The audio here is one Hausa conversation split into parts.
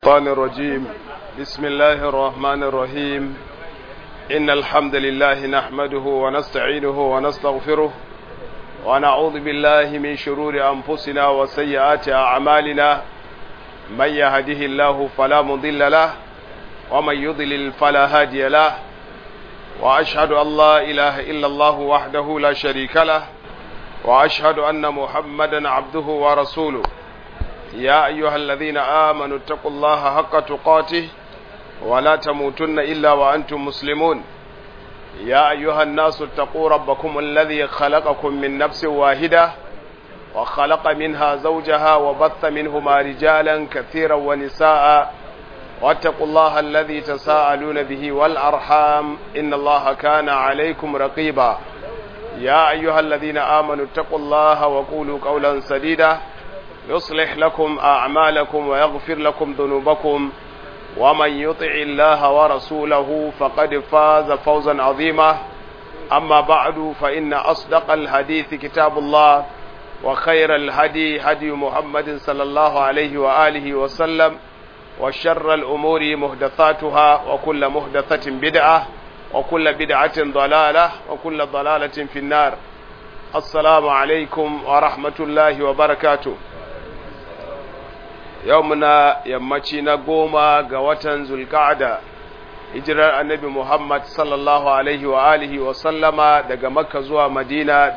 الشيطان الرجيم بسم الله الرحمن الرحيم إن الحمد لله نحمده ونستعينه ونستغفره ونعوذ بالله من شرور أنفسنا وسيئات أعمالنا من يهده الله فلا مضل له ومن يضلل فلا هادي له وأشهد أن لا إله إلا الله وحده لا شريك له وأشهد أن محمدا عبده ورسوله يا أيها الذين آمنوا اتقوا الله حق تقاته ولا تموتن إلا وأنتم مسلمون يا أيها الناس اتقوا ربكم الذي خلقكم من نفس واحدة وخلق منها زوجها وبث منهما رجالا كثيرا ونساء واتقوا الله الذي تساءلون به والأرحام إن الله كان عليكم رقيبا يا أيها الذين آمنوا اتقوا الله وقولوا قولا سديدا يصلح لكم أعمالكم ويغفر لكم ذنوبكم ومن يطع الله ورسوله فقد فاز فوزا عظيما أما بعد فإن أصدق الحديث كتاب الله وخير الهدي هدي محمد صلى الله عليه وآله وسلم وشر الأمور مهدثاتها وكل مهدثة بدعة وكل بدعة ضلالة وكل ضلالة في النار السلام عليكم ورحمة الله وبركاته yau muna yammaci na goma ga watan zulka'ada hijirar annabi muhammad sallallahu alaihi wa alihi wa sallama daga makka zuwa madina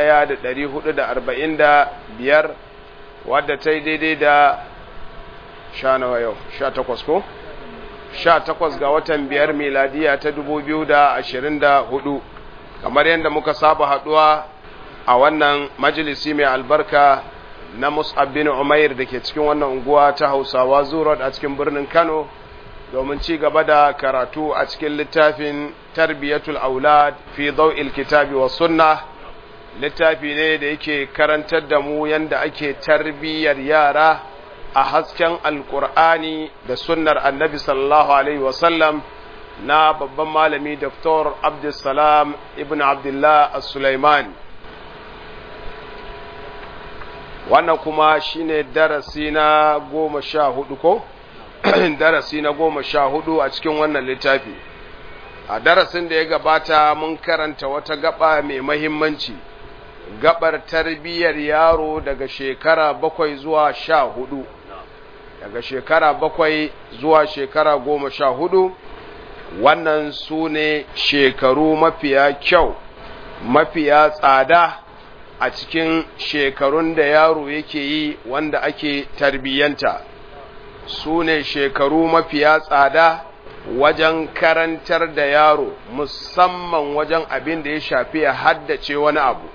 1445 wadda ta yi daidai da sha nawa yau sha takwas ko? sha takwas ga watan biyar miladiya ta 2024 kamar yadda muka saba haduwa a wannan majalisi mai albarka na Mus'ab bin Umair da ke cikin wannan unguwa ta Hausawa Zurot a cikin birnin Kano domin ci gaba da karatu a cikin littafin Tarbiyatul Aulad fi Daw'il Kitabi wa Sunna littafi ne da yake karantar da mu yanda ake tarbiyyar yara a hasken Alƙur'ani da sunnar Annabi sallallahu alaihi wa sallam na babban malami Dr. Abdulsalam ibn Abdullah As-Sulaiman wannan kuma shine darasi na goma sha hudu ko darasi na goma sha hudu a cikin wannan littafi a darasin da ya gabata mun karanta wata gaba mai mahimmanci gabar tarbiyyar yaro daga shekara bakwai zuwa sha hudu daga shekara bakwai zuwa shekara goma sha hudu wannan su ne shekaru mafiya kyau mafiya tsada a cikin shekarun da yaro yake yi wanda ake tarbiyyanta su ne shekaru mafiya tsada wajen karantar da yaro musamman wajen abin da ya shafi ya haddace wani abu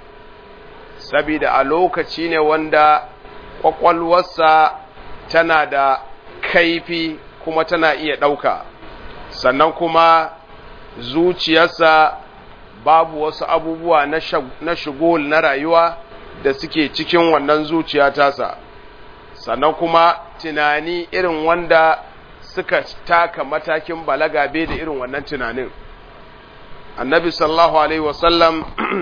sabida a lokaci ne wanda ƙwaƙwalwarsa tana da kaifi kuma tana iya ɗauka sannan kuma zuciyarsa babu wasu abubuwa na shigol na rayuwa da suke cikin wannan zuciya tasa sannan kuma tunani irin wanda suka taka matakin balaga bai da irin wannan tunanin annabi sallallahu alaihi wasallam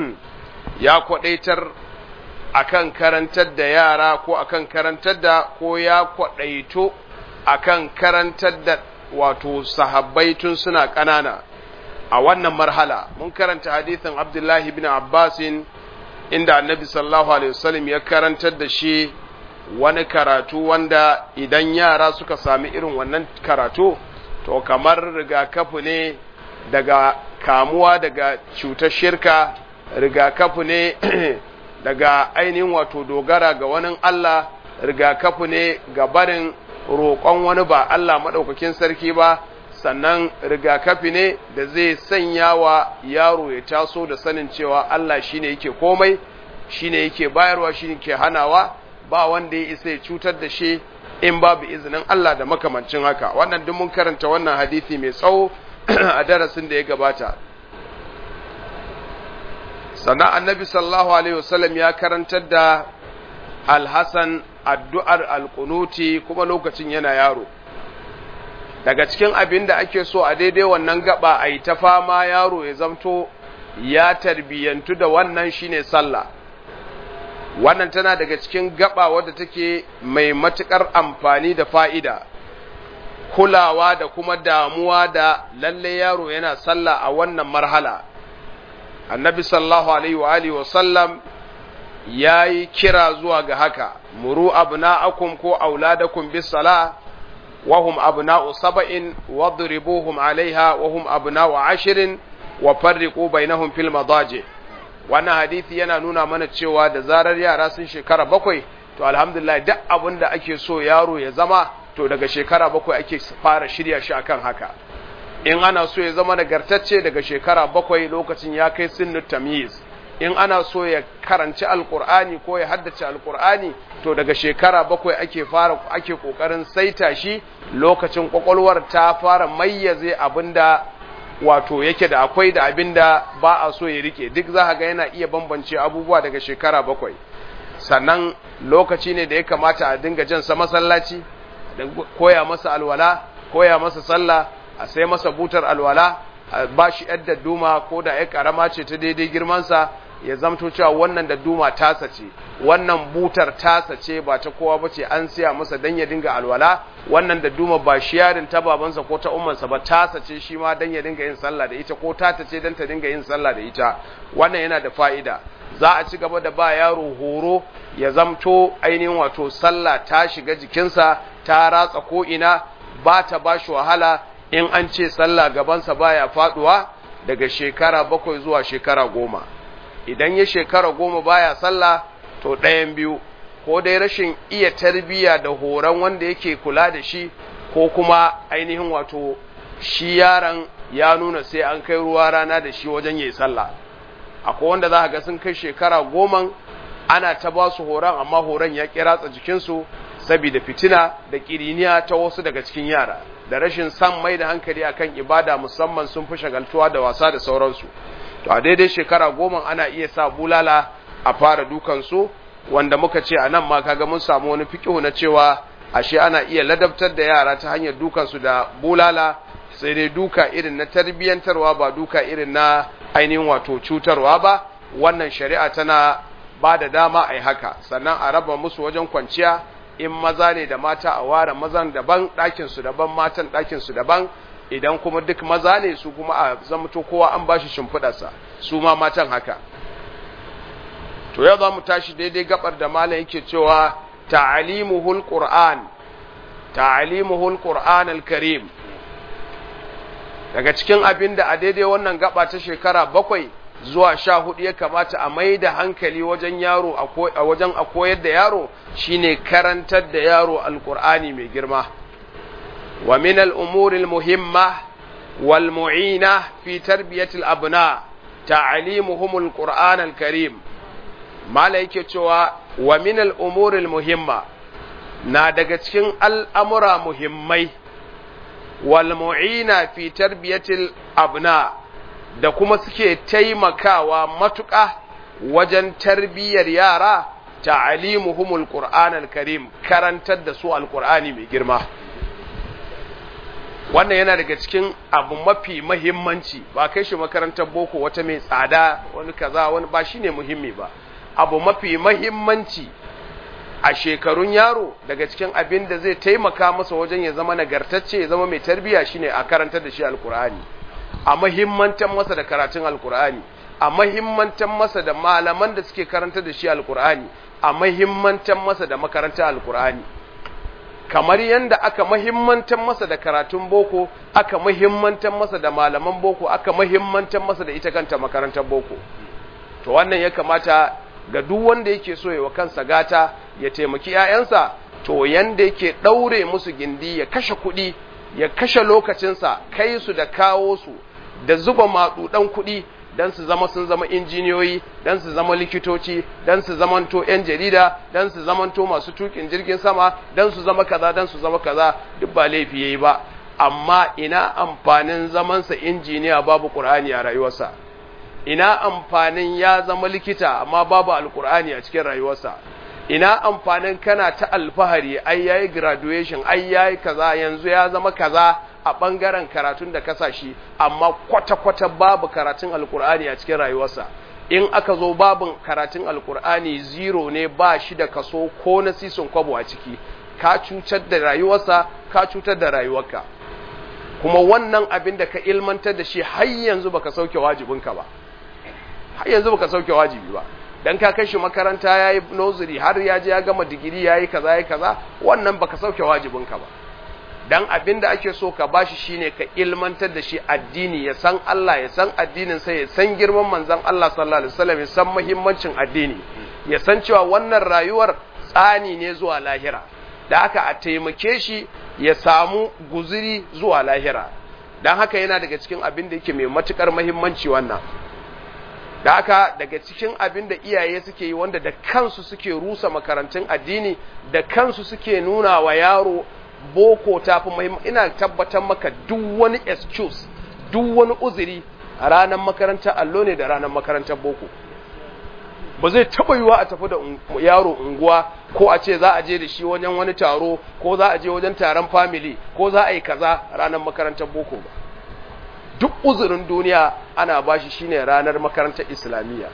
ya kwadaitar akan karantar da yara ko akan karantar da ko ya kwadaito akan karantar da wato sahabbai tun suna ƙanana a wannan marhala mun karanta hadithin abdullahi bin abbasin inda annabi sallallahu alaihi wasallam ya karantar da shi wani karatu wanda idan yara suka sami irin wannan karatu to kamar rigakafi ne daga kamuwa daga cutar shirka rigakafi ne daga ainihin wato dogara ga wani Allah rigakafi ne ga barin roƙon wani ba Allah maɗaukakin sarki ba sannan rigakafi ne da zai sanya wa yaro ya taso da sanin cewa Allah shine yake komai shine yake bayarwa shine ke hanawa ba wanda ya isa ya cutar da shi in babu izinin Allah da makamancin haka wannan duk mun karanta wannan hadisi mai tsawo a darasin da ya gabata sannan annabi sallallahu alaihi wasallam ya karantar da alhassan addu'ar alkunuti kuma lokacin yana yaro daga cikin abin da ake so a daidai wannan gaba a yi ta fama yaro ya zamto ya tarbiyyantu da wannan shine sallah wannan tana daga cikin gaba wadda take mai matukar amfani da fa'ida kulawa da kuma damuwa da lalle yaro yana sallah a wannan marhala annabi sallallahu alaihi wa alihi wa sallam yayi kira zuwa ga haka muru abna'akum ko auladakum bis sala wa hum abna'u sab'in wadribuhum 'alayha wa hum abna'u 'ashrin wa farriqu bainahum fil madaji wannan hadisi yana nuna mana cewa da zarar yara sun shekara bakwai to alhamdulillah duk abin da ake so yaro ya zama to daga shekara bakwai ake fara shirya shi akan haka in ana so ya zama nagartacce daga shekara bakwai lokacin ya kai sinnu tamyiz in ana so ya karanci alkur'ani ko ya haddace alkur'ani to daga shekara bakwai ake fara ake kokarin saita shi lokacin kwakwalwar ta fara mayyaze abinda wato yake da akwai da abinda ba a so ya rike duk za ga yana iya bambance abubuwa daga shekara bakwai sannan lokaci ne da ya kamata a dinga jan sa masallaci da koya masa alwala koya masa sallah a sai masa butar alwala a ba shi yadda duma ko da ya karama ce ta daidai girmansa ya zamto cewa wannan da duma tasa ce wannan butar tasa ce ba ta kowa ba ce an siya masa dan ya dinga alwala wannan da duma ba shi yarin ta babansa ko ta ummansa ba tasa ce shi ma dan ya dinga yin sallah da ita ko tata ce dan ta dinga yin sallah da ita wannan yana da fa'ida za a ci gaba da ba yaro horo ya zamto ainihin wato sallah ta shiga jikinsa ta ratsa ko ina ba ta ba shi wahala in an ce sallah gabansa baya faduwa daga shekara bakwai zuwa shekara goma idan ya shekara goma baya sallah to ɗayan biyu ko dai rashin iya tarbiyya da horon wanda yake kula da shi ko kuma ainihin wato shi yaron ya nuna sai an kai ruwa rana da shi wajen yayi sallah akwai wanda za ga sun kai shekara goma ana ta ba su horon amma horon ya kiratsa jikinsu saboda fitina da kiriniya ta wasu daga cikin yara da rashin san mai da hankali akan ibada musamman sun fi shagaltuwa da wasa da sauransu to a daidai shekara goma ana iya sa bulala a fara dukansu wanda muka ce a nan ma kaga mun samu wani fikihu na cewa ashe ana iya ladabtar da yara ta hanyar dukansu da bulala sai dai duka irin na tarbiyyantarwa ba duka irin na ainihin wato cutarwa ba wannan shari'a tana ba da dama a yi haka sannan a raba musu wajen kwanciya in maza ne da mata a ware mazan daban ɗakinsu daban matan ɗakinsu daban idan kuma duk maza ne su kuma a zamto kowa an bashi shimfiɗarsa su ma matan haka to yau za mu tashi daidai gabar da malam yake cewa ta'alimuhul qur'an ta'alimuhul qur'an al-karim daga cikin abin da a daidai wannan gaba ta shekara bakwai zuwa sha hudu ya kamata a mai da hankali wajen yaro a wajen a koyar da yaro shine karantar da yaro alkur'ani mai girma wa min al'umuri muhimma wal mu'ina fi tarbiyatil abna ta'alimuhum alqur'an alkarim mala yake cewa wa min al'umuri muhimma na daga cikin al'amura muhimmai wal mu'ina fi tarbiyatil abna da kuma suke taimakawa matuƙa wajen tarbiyyar yara ta'alimuhumul qur'anal karim karantar da su alqur'ani mai girma wannan yana daga cikin abu mafi mahimmanci ba kai shi makarantar boko wata mai tsada wani kaza wani ba shine muhimmi ba abu mafi mahimmanci a shekarun yaro daga cikin abin da zai taimaka masa wajen ya zama nagartacce ya zama mai tarbiyya shine a karantar da shi alqur'ani a mahimmantan masa da karatun alkur'ani a mahimmantan masa da malaman da suke karanta da shi alkur'ani a mahimmantan masa da makarantar alkur'ani kamar yadda aka mahimmantan masa da karatun boko aka mahimmantan masa da malaman boko aka mahimmantan masa da ita kanta makarantar boko to wannan ya kamata ga duk wanda yake so ya wa kansa gata ya taimaki 'ya'yansa to yanda yake ɗaure musu gindi ya kashe kuɗi ya kashe lokacinsa kai su da kawo su da zuba maɗuɗan kuɗi don su zama sun zama injiniyoyi don su zama likitoci don su zamanto 'yan jarida don su zamanto masu tukin jirgin sama don su zama kaza don su zama kaza duk ba laifi yayi ba amma ina amfanin zamansa injiniya babu ƙur'ani a rayuwarsa ina amfanin ya zama likita amma babu alƙur'ani a cikin rayuwarsa ina amfanin kana ta alfahari ai yayi graduation ai yayi kaza yanzu ya zama kaza a bangaren karatun da kasashi amma kwata-kwata babu karatun alkur'ani a cikin rayuwarsa in aka zo babin karatun alkur'ani zero ne ba shi da kaso ko na sisin kwabo a ciki ka cutar da rayuwarsa ka cutar da rayuwarka kuma wannan abin da ka ilmantar da shi har yanzu baka sauke wajibinka ba har yanzu baka sauke wajibi ba dan ka kai shi makaranta yayi nursery har ya je ya gama digiri yayi kaza yayi kaza wannan baka sauke wajibinka ba dan abin da ake so ka bashi shine ka ilmantar da shi addini ya san Allah ya san addinin sa ya san girman manzon Allah sallallahu alaihi wasallam ya san muhimmancin addini ya san cewa wannan rayuwar tsani ne zuwa lahira da haka a taimake shi ya samu guziri zuwa lahira dan haka yana daga cikin abin da yake mai matukar muhimmanci wannan da haka daga cikin abin da iyaye suke yi wanda da kansu suke rusa makarantun addini da kansu suke nuna wa yaro boko ta fi muhimmanci ina tabbatar maka duk wani excuse duk wani uzuri a ranar makarantar allo ne da ranar makarantar boko ba zai taba yiwa a tafi da yaro unguwa ko a ce za a je da shi wajen wani taro ko za a je wajen taron family ko za a yi kaza ranar makarantar boko ba duk uzurin duniya ana bashi shine ranar makarantar islamiyya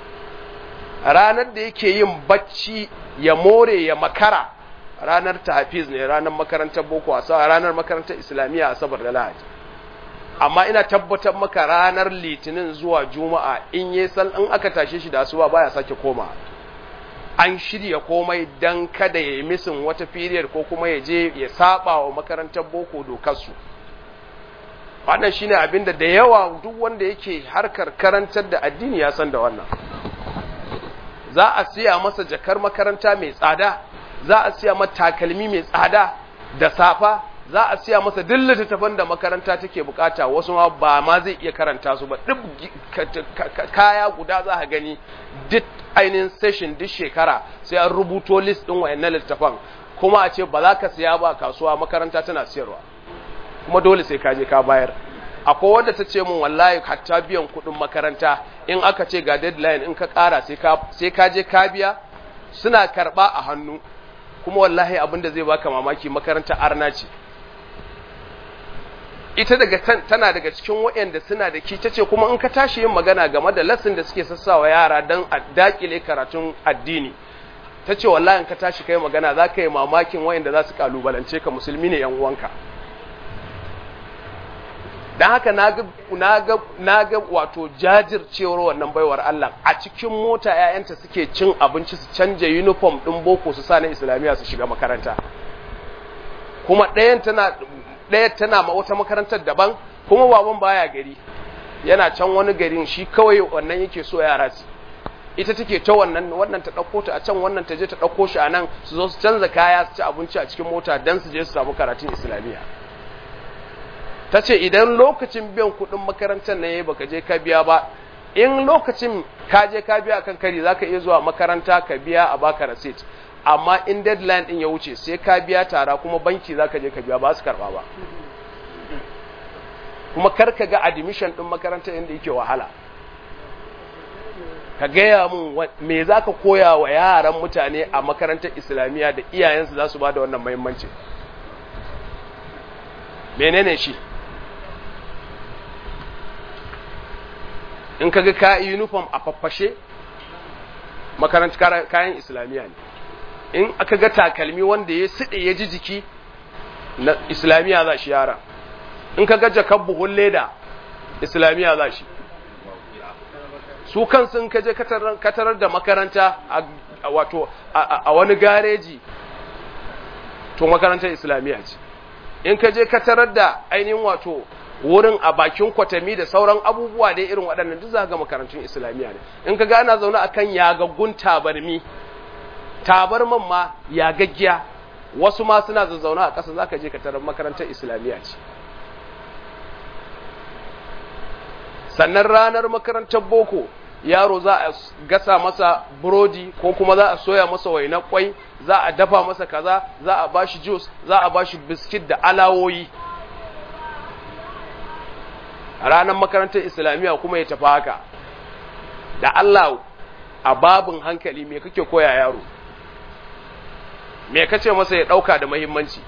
ranar da yake yin bacci ya more ya makara ranar tahfiz ne ranar makarantar boko a ranar makarantar islamiyya asabar da lahadi amma ina tabbatar maka ranar litinin zuwa juma'a in yi sal in aka tashe shi da asuba baya sake koma an shirya komai dan kada ya yi misin wata period ko kuma ya je ya saba wa makarantar boko dokarsu wannan shine abinda da yawa duk wanda yake harkar karantar da addini ya san da wannan za a siya masa jakar makaranta mai tsada za a siya masa takalmi mai tsada da safa za a siya masa duk littattafan da makaranta take bukata wasu ma ba ma zai iya karanta su ba duk kaya guda za a gani duk ainihin session duk shekara sai an rubuto list din wayannan littattafan kuma a ce ba za ka siya ba kasuwa makaranta tana siyarwa kuma dole sai ka je ka bayar akwai wadda ta ce mun wallahi hatta biyan kuɗin makaranta in aka ce ga deadline in ka ƙara sai ka je ka biya suna karɓa a hannu kuma wallahi abin da zai baka mamaki makaranta arna ce ita daga tana daga cikin waɗanda suna da ki tace kuma in ka tashi yin magana game da lesson da suke sassawa yara don a dakile karatun addini ta ce wallahi in ka tashi kai magana za ka yi mamakin waɗanda za su kalubalance ka musulmi ne yan uwanka don haka na ga wato jajircewar wannan baiwar Allah a cikin mota ‘ya'yanta suke cin abinci su canja uniform ɗin boko su sa na islamiyya su shiga makaranta kuma ɗayan tana ɗaya tana ma wata makarantar daban kuma baban baya gari yana can wani garin shi kawai wannan yake so yara su ita take ta wannan wannan ta ɗauko ta a can wannan ta je ta ɗauko shi a nan su zo su canza kaya su ci abinci a cikin mota don su je su samu karatun islamiyya ta ce idan lokacin biyan kuɗin makarantar na yayi baka je ka biya ba in lokacin ka je ka biya kan kari zaka iya zuwa makaranta ka biya a baka receipt amma in deadline din ya wuce sai ka biya tara kuma banki zaka je ka biya ba su karba ba kuma kar ka ga admission din makarantar inda yake wahala ka gaya mun me zaka koya wa yaran mutane a makarantar islamiyya da iyayensu za su ba da wannan muhimmanci menene shi in kaga ka uniform a faffashe makarantar kayan islamiyya ne in aka ga takalmi wanda ya siɗe ya ji jiki na islamiyya za shi yara in ka ga jakar buhun leda islamiyya za shi su kansu in ka je katarar da makaranta a wato a wani gareji to makarantar islamiyya ce in ka je katarar da ainihin wato wurin a bakin kwatami da sauran abubuwa dai irin waɗannan duk za ga makarantun islamiyya ne in ka ga ana zaune akan yagaggun tabarmi tabarman ma yagaggiya wasu ma suna zazzauna a ƙasa zaka je ka tarar makarantar islamiyya ce sannan ranar makarantar boko yaro za a gasa masa burodi ko kuma za a soya masa wainar kwai za a dafa masa kaza za a bashi juice za a bashi biskit da alawoyi a ranar makarantar islamiyya kuma ya tafi haka da Allah a babin hankali me kake koya yaro me kace masa ya dauka da muhimmanci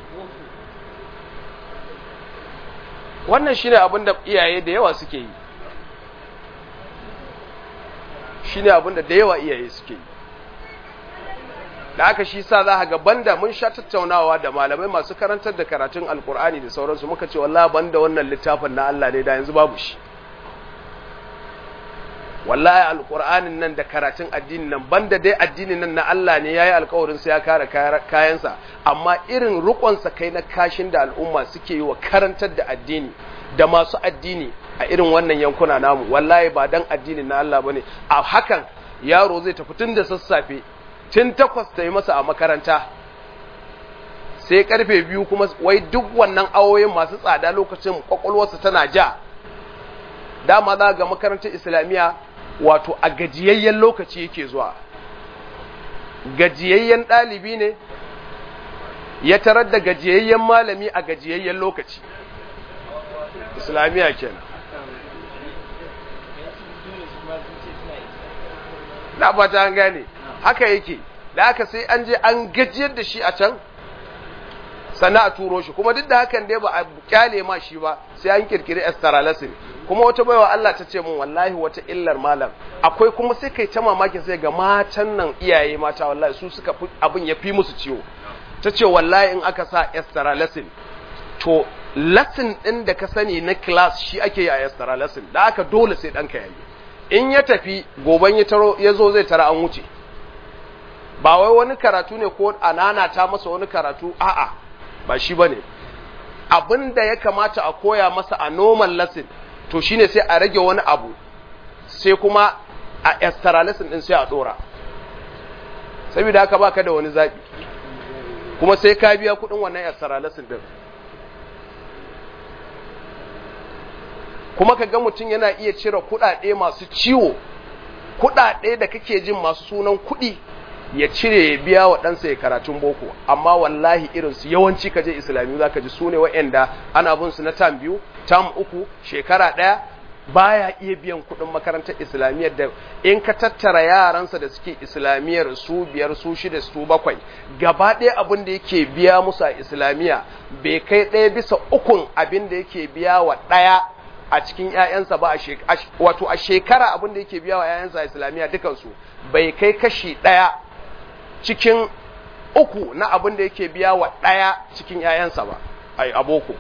wannan shine abin da iyaye da yawa suke yi shine abin da da yawa iyaye suke yi da aka shi sa za ga banda mun sha tattaunawa da malamai masu karantar da karatun alkur'ani da sauransu muka ce wallahi banda wannan littafin na Allah ne da yanzu babu shi wallahi alkur'anin nan da karatun addinin nan banda dai addinin nan na Allah ne yayi alƙawarin sai ya kare kayansa amma irin rukonsa kai na kashin da al'umma suke yi wa karantar da addini da masu addini a irin wannan yankuna namu wallahi ba dan addinin na Allah bane a hakan yaro zai tafi tun da sassafe tun takwas ta yi masa a makaranta sai karfe biyu kuma wai duk wannan awoyin masu tsada lokacin kwakwalwarsa tana ja dama za ga makarantar islamiyya wato a gajiyayyen lokaci yake zuwa gajiyayyen ɗalibi ne ya tarar da gajiyayyen malami a gajiyayyen lokaci islamiyya kenan na ba ta gane haka yake da haka sai an je an gajiyar da shi a can sannan a turo shi kuma duk da hakan dai ba a kyale ma shi ba sai an kirkiri esteralasin kuma wata baiwa Allah ta ce mun wallahi wata illar malam akwai kuma sai kai ta mamakin sai ga matan nan iyaye mata wallahi su suka fi abin ya fi musu ciwo ta ce wallahi in aka sa esteralasin to lesson din da ka sani na class shi ake yi a esteralasin da aka dole sai ɗanka yayi in ya tafi goban ya taro ya zo zai tara an wuce ba wai wani karatu ne ko anana ta masa wani karatu a'a ba shi bane abin da ya kamata a koya masa a normal lesson to shine sai a rage wani abu sai kuma a extra lesson din sai a dora saboda haka baka da wani zabi kuma sai ka biya kudin wannan extra lesson din kuma ka ga mutum yana iya cire kudade masu ciwo kudade da kake jin masu sunan kudi ya cire ya biya wa ɗansa ya karatun boko amma wallahi irinsu yawanci kaje islamiyu za ka ji su ne wa'yanda ana bin su na tam biyu tam uku shekara ɗaya baya iya biyan kuɗin makarantar islamiyyar da in ka tattara yaransa da suke islamiyyar su biyar su shida su bakwai gaba ɗaya abin da yake biya musu a islamiyya bai kai ɗaya bisa ukun abin da yake biya wa ɗaya a cikin ‘ya'yansa ba wato a shekara abin da yake biya wa ‘ya'yansa a islamiyya dukansu bai kai kashi ɗaya cikin uku na abin da yake biya wa ɗaya cikin ‘ya'yansa ba, ai, aboko.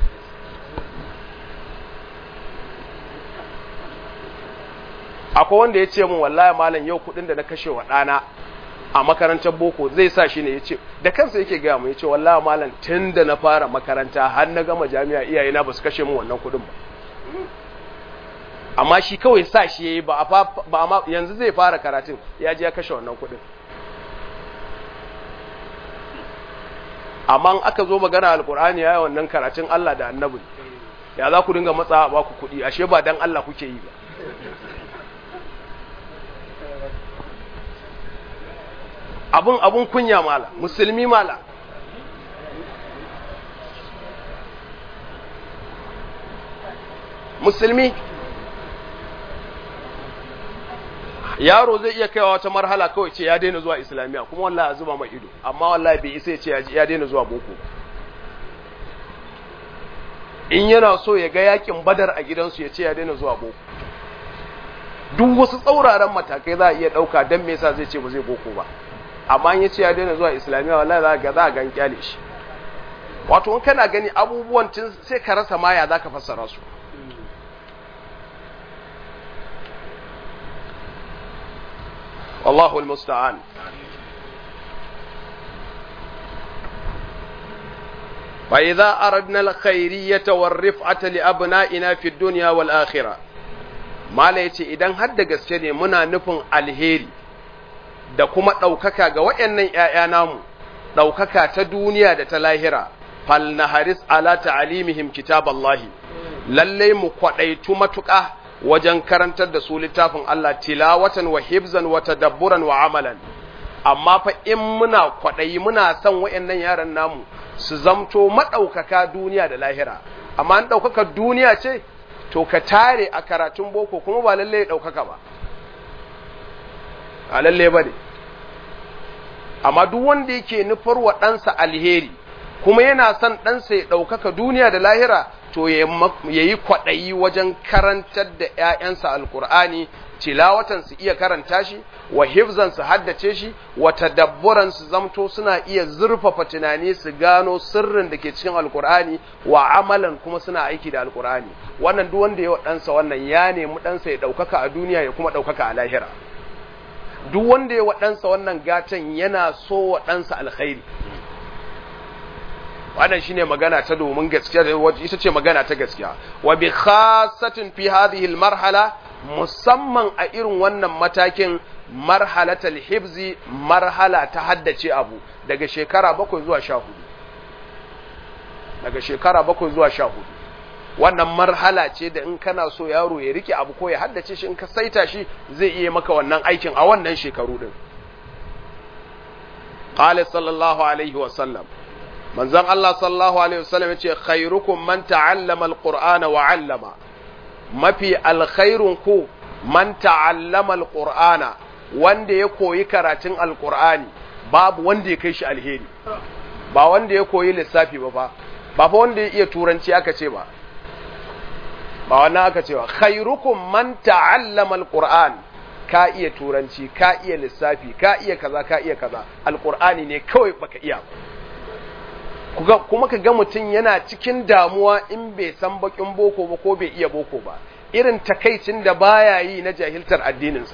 Akwai wanda ya ce mun wallahi malam yau kuɗin da na kashe wa ɗana a makarantar boko zai sa shi ne ya ce, da kansa yake gaya mu ya ce wallahi malam tun da na fara makaranta har na gama jami'a iyayena ba su kashe mun wannan kuɗin ba. Amma shi kawai sa shi ya yi ba a yanzu zai fara karatun ya je ya kashe wannan kuɗin. amma aka zo magana alkur'ani ya wannan karatun Allah da annabi ya za ku dinga matsa ba ku kuɗi ashe ba dan Allah kuke yi ba abun abun kunya mala musulmi mala musulmi yaro zai iya kaiwa wata marhala kawai ce ya daina zuwa islamiyya kuma wallahi a zuba mai ido amma wallahi bai isa ce ya daina zuwa boko in yana so ya ga yakin badar a gidansu ya ce ya daina zuwa boko duk wasu tsauraran matakai za a iya ɗauka don me yasa zai ce ba zai boko ba amma in ya ce ya daina zuwa islamiyya wallahi za ga za a gan kyale shi wato in kana gani abubuwan tun sai ka rasa maya za ka fassara su والله المستعان فإذا أردنا الخيرية والرفعة لأبنائنا في الدنيا والآخرة ما ليتي إذن هد gaske muna nufin alheri da kuma ɗaukaka ga waɗannan ‘ya'ya namu ɗaukaka ta duniya da ta lahira fal na haris ala ta'alimihim kitaballahi lallai mu kwaɗaitu matuƙa wajen karantar da su littafin Allah tilawatan wa hibzan wa tadabburan wa amalan amma fa in muna kwaɗayi muna son wayannan yaran namu su zamto maɗaukaka duniya da lahira amma an ɗaukaka duniya ce to ka tare a karatun boko kuma ba lalle ya ɗaukaka ba a lalle ba ne amma duk wanda yake nufar wa ɗansa alheri kuma yana son ɗansa ya ɗaukaka duniya da lahira to ya yi kwaɗayi wajen karantar da ‘ya'yansa alkur'ani tilawatan su iya karanta shi wa hifzan su haddace shi wa tadabburan su zamto suna iya zurfafa tunani su gano sirrin da ke cikin alkur'ani wa amalan kuma suna aiki da alkur'ani wannan duk wanda ya ɗansa wannan ya nemi ɗansa ya ɗaukaka a duniya ya kuma ɗaukaka a lahira duk wanda ya ɗansa wannan gatan yana so wa ɗansa alkhairi wannan shine magana ta domin gaskiya ita ce magana ta gaskiya wa bi khassatin fi hadhihi al marhala musamman a irin wannan matakin marhalatal hibzi marhala ta haddace abu daga shekara bakwai zuwa sha hudu daga shekara bakwai zuwa sha hudu wannan marhala ce da in kana so yaro ya rike abu ko ya haddace shi in ka saita shi zai iya maka wannan aikin a wannan shekaru din qala sallallahu alaihi wa sallam manzon Allah sallallahu alaihi wa sallam yace khairukum man ta'allama alqur'ana wa 'allama mafi alkhairun ku man ta'allama alqur'ana wanda ya koyi karatun alqur'ani babu wanda ya kai shi alheri ba wanda ya koyi lissafi ba fa ba fa wanda ya iya turanci aka ce ba ba wannan aka ce ba khairukum man ta'allama alquran ka iya turanci ka iya lissafi ka iya kaza ka iya kaza alqur'ani ne kawai baka iya ba kuma ka ga mutum yana cikin damuwa in bai san bakin boko ba ko bai iya boko ba irin takaicin da baya yi na jahiltar addininsa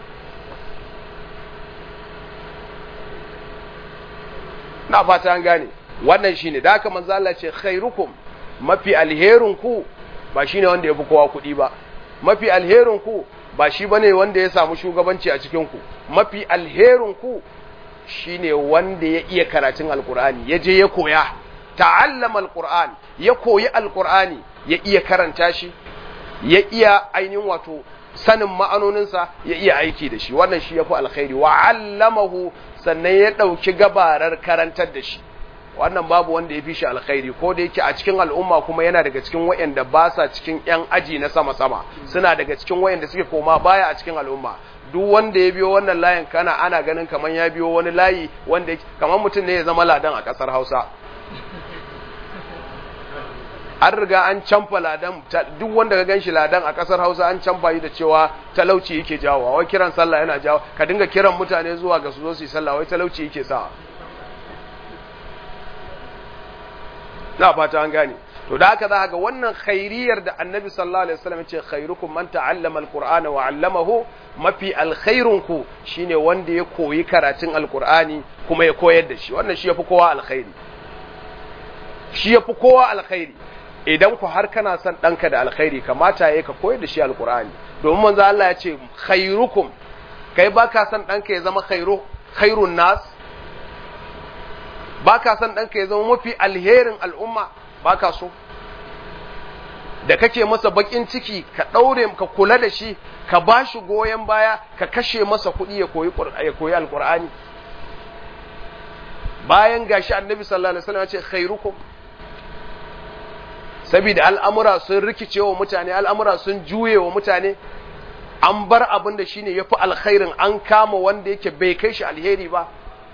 na fata an gane wannan shine da haka manzo Allah ce khairukum mafi alherin ku ba shine wanda yafi kowa kuɗi ba mafi alherin ku ba shi bane wanda ya samu shugabanci a cikin ku mafi alherin ku shine wanda ya iya karatun alqur'ani ya je ya koya ta'allama alqur'an ya koyi alqur'ani ya iya karanta shi ya iya ainihin wato sanin ma'anoninsa ya iya aiki da shi wannan shi yafi alkhairi wa 'allamahu sannan ya ɗauki gabarar karantar da shi wannan babu wanda ya fi shi alkhairi ko da yake a cikin al'umma kuma yana daga cikin wayanda ba sa cikin yan aji na sama-sama suna daga cikin wayanda suke koma baya a cikin al'umma duk wanda ya biyo wannan layin kana ana ganin kamar ya biyo wani layi wanda kamar mutum ne ya zama ladan a ƙasar Hausa an riga an canfa ladan duk wanda ka ganshi ladan a ƙasar Hausa an canfa yi da cewa talauci yake jawo wai kiran sallah yana jawo ka dinga kiran mutane zuwa ga su zo su yi sallah wai talauci yake sa na fata an gane to da haka za ga wannan khairiyar da annabi sallallahu alaihi wasallam ce khairukum man ta'allama alqur'ana wa 'allamahu mafi alkhairun ku shine wanda ya koyi karatun alqur'ani kuma ya koyar da shi wannan shi yafi kowa alkhairi shi yafi kowa alkhairi idan ku har kana son danka da alkhairi kamata yayi ka koyar da shi alqur'ani domin manzo Allah ya ce khairukum kai baka son danka ya zama khairu khairun nas ba ka san ɗanka ya zama mafi alherin al'umma ba ka so da kake masa bakin ciki ka ɗaure ka kula da shi ka ba shi goyon baya ka kashe masa kuɗi ya koyi alƙur'ani bayan gashi annabi sallallahu alaihi wasallam ya ce khairukum saboda al'amura sun rikice wa mutane al'amura sun juye wa mutane an bar abin da shine yafi alkhairin an kama wanda yake bai kai shi alheri ba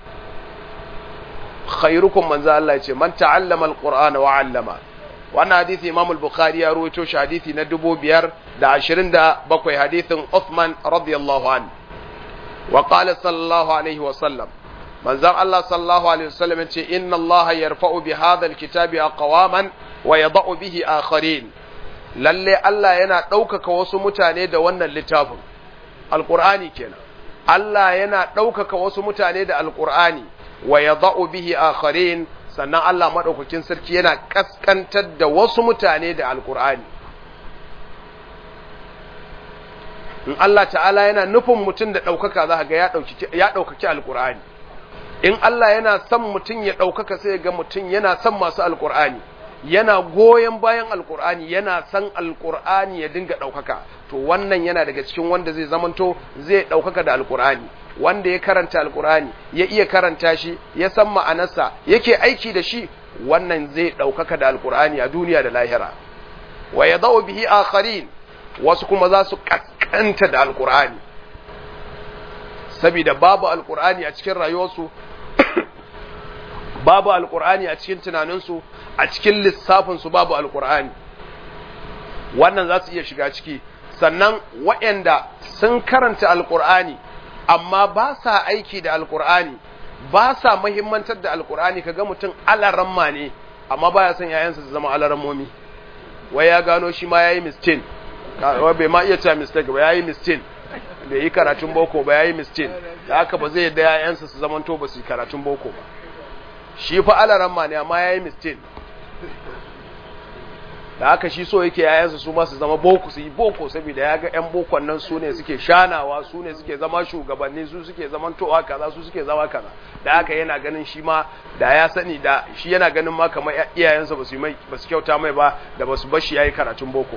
khairukum manzo Allah ce man ta'allama alqur'ana wa 'allama wannan hadisi Imam al-Bukhari ya rawaito shi hadisi na 527 hadisin Uthman radiyallahu an wa qala sallallahu alaihi wa sallam manzo Allah sallallahu alaihi wa sallam yace inna Allah yarfa'u bi hadha al-kitabi aqwaman wa yada'u bihi akharin lalle Allah yana ɗaukaka wasu mutane da wannan littafin alqur'ani kenan Allah yana ɗaukaka wasu mutane da alqur'ani wa ya bihi akharin sannan Allah maɗaukakin sarki yana ƙasƙantar da wasu mutane da alƙur'ani in Allah ta'ala yana nufin mutum da ɗaukaka za ga ya ɗaukaki alƙur'ani in Allah yana son mutum ya ɗaukaka sai ga mutum yana son masu alƙur'ani yana goyon bayan alƙur'ani yana son alƙur'ani ya dinga ɗaukaka to wannan yana daga cikin wanda zai zamanto zai ɗaukaka da alƙur'ani wanda ya karanta alkur'ani ya iya karanta shi ya san ma'anarsa yake aiki da shi wannan zai ɗaukaka da alkur'ani a duniya da lahira wa ya zau bihi akharin wasu kuma za su kaskanta da alkur'ani saboda babu alkur'ani a cikin rayuwarsu babu alkur'ani a cikin tunaninsu a cikin lissafinsu babu alkur'ani wannan za su iya shiga ciki sannan waɗanda sun karanta alkur'ani amma ba sa aiki da alkur'ani ba sa mahimmantar da alkur'ani kaga mutum alaramma ne amma baya son yayansa su zama alarammomi wai ya gano shi ma yayi mistin wai bai ma iya cewa mistake ba yayi mistin bai yi karatun boko ba yayi mistin da haka ba zai da yayansa su zamanto ba su yi karatun boko ba shi fa alaramma ne amma yayi mistin da haka shi so yake yayansa su ma su zama boko su yi boko saboda ya ga yan bokon nan su ne suke shanawa su ne suke zama shugabanni su suke zaman towa kaza su suke zama kaza da haka yana ganin shi ma da ya sani da shi yana ganin ma kamar iyayensa ba su mai ba su kyauta mai ba da ba su bar shi yayi karatun boko